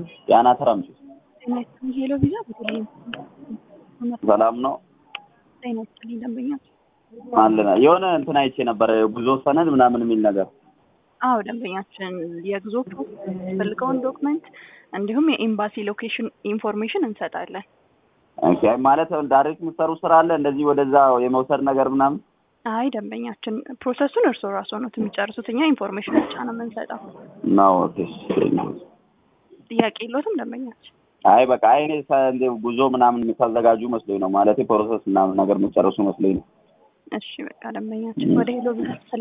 ጤና ተራምጪ ሄሎ ቪዛ በተለይ ሰላም ነው ጤና ይስጥልኝ ደንበኛ አለና የሆነ እንትን አይቼ ነበር ጉዞ ሰነድ ምናምን የሚል ነገር አዎ ደንበኛችን የጉዞ ፕሮሰስ የሚፈልገውን ዶክመንት እንዲሁም የኤምባሲ ሎኬሽን ኢንፎርሜሽን እንሰጣለን ኦኬ ማለት ዳይሬክት የምትሰሩ ስራ አለ እንደዚህ ወደዛ የመውሰድ ነገር ምናምን አይ ደንበኛችን ፕሮሰሱን እርስዎ ራስዎ ነው የሚጨርሱት እኛ ኢንፎርሜሽን ብቻ ነው የምንሰጠው ነው ኦኬ ጥያቄ የለዎትም ደንበኛችን አይ በቃ አይ እኔ ሰ- እንደ ጉዞ ምናምን የምታዘጋጁ መስሎኝ ነው ማለት ፕሮሰስ ምናምን ነገር የምጨርሱ መስሎኝ ነው እሺ በቃ ደንበኛችን ወደ ሄሎ ቪዛ